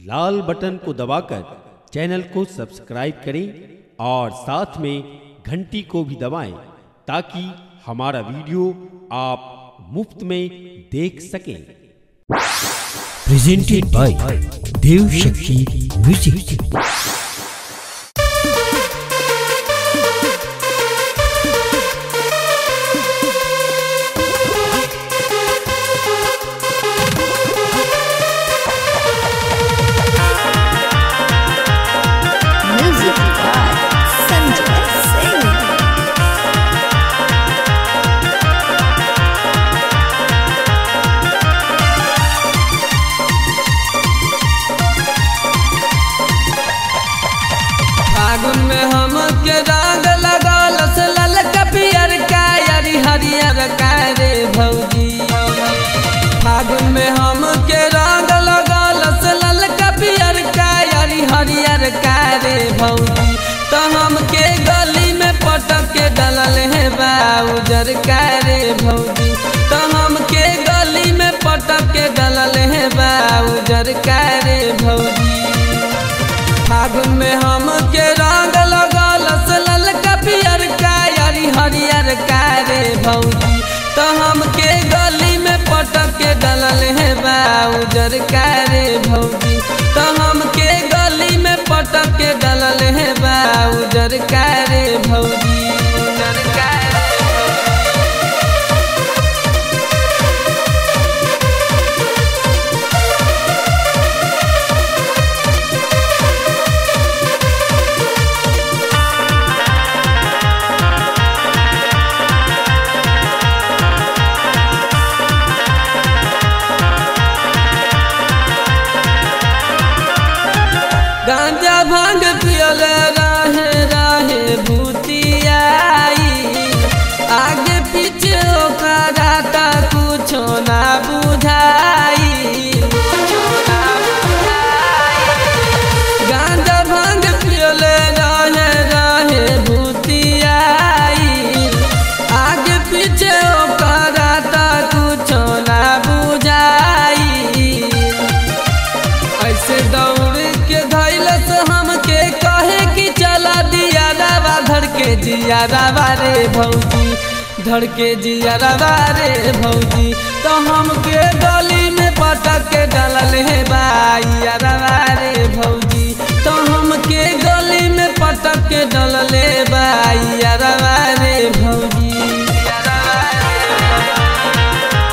लाल button को दबाकर channel को सब्सक्राइब करें और साथ में घंटी को भी दबाएं ताकि हमारा वीडियो आप मुफ्त में देख सकें presented by Dev Shakti Music. Music by Sanjay Singh. फागुन में हम के रंग लगल से ललका पियर का यारी हरियर का रे भौजी फागुन में हम के रंग लगल से ललका पियर का यारी हरियर का रे भौजी तो हम के गली में पटक के डलल है बा उजर का रे भौजी तो हम के गली में पटक के डलल है बा उजर का रे भौजी फागुन में हम के रंग लगल से ललका पियर का यारी हरियर का रे भौजी तो हम के गली में पटक के डलल है बा उजर का रे भौजी तो हम के गली में पटक के डलल है बा उजर का रे भौजी उजर का रे भौजी। गांजा भांग पियल रहे रहे भूतियाई आगे पीछे ओकरा ता कुछो ना बुझाई गांजा भांग पियल रहे रहे भूतियाई आगे पीछे ओकरा ता कुछो ना बुझाई ऐसे दौड़ के धैलस हमके कहे कि चला दिया रावा धड़ के जिया रावा रे भौजी धड़ के जिया रावा रे भौजी तो हमके गली में पटक के डलल है बाइया रावा रे भौजी तो हमके गली में पटक के डलल है बाइया रावा रे भौजी या रावा रे भौजी।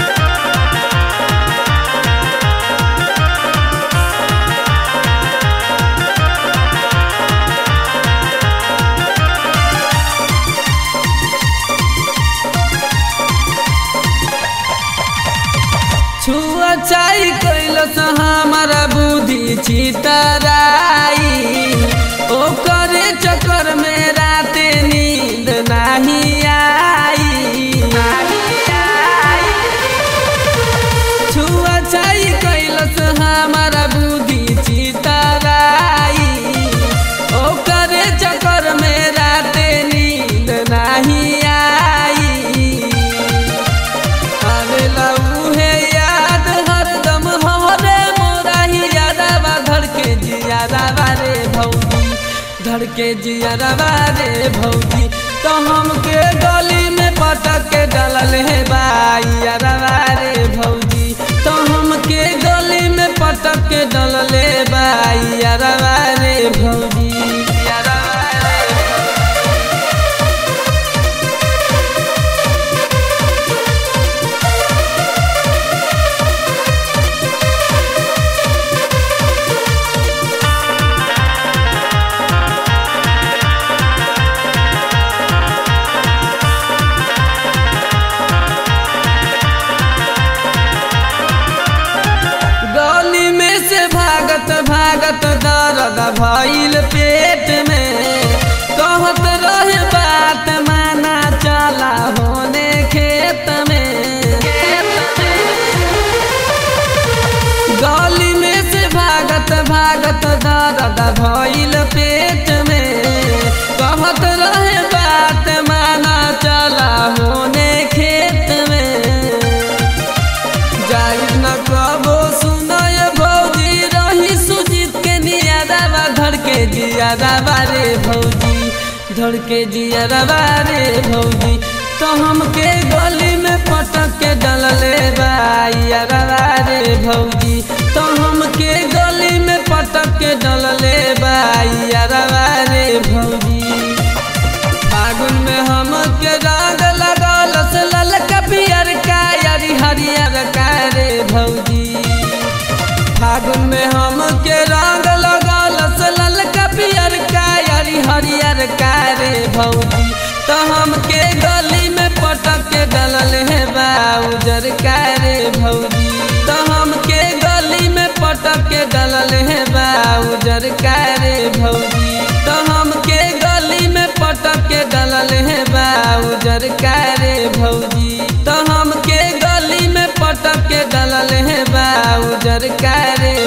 छुआ चाई कैलस हमारा बुद्धि चितराई ओकरे चक्कर में राते नींद नाही आई छुआ चाई कैलस हमारा बुद्धि चितराई ओकरे चक्कर में राते नींद नाही आई आवेला उहे याद हरदम हरे मोरा ही यादवा धड़ के जियादवा रे भौजी धड़ के जियादवा रे भौजी तो हमके गली में पटक के डलल है बाई यादवा रे भौजी तो हमके गली में पटक के डलल है बाई यादवा रे भौजी यादवा रे भौजी। गली में से भागत भागत दर्द भइल पेट में कहत रहे बात माना चला होने खेत में गली में से भागत भागत दर्द भइल पेट में कहत रहे बात माना चला होने खेत में जाई न कबो सुनय भौजी रही जियरवा रे भौजी धड़ के जियरवा रे भौजी तो हमके गली में पटक के डलले बाइयरवा रे भौजी तो हमके गली में पटक के डलले बाइयरवा रे भौजी फागुन में हम के राग लगल से ललका पियर का यारी हरियर का रे भौजी फागुन में हम के रंग लगल से ललका पियर का यारी हरियर का रे भौजी तो हम के गली में पटक के डलल है बाउजर का रे भौजी तो हम के गली में पटक के डलल है बाउजर का रे भौजी तो हम के गली में पटक के डलल है बाउजर का रे भौजी तो हम के गली में पटक के डलल है बाउजर का रे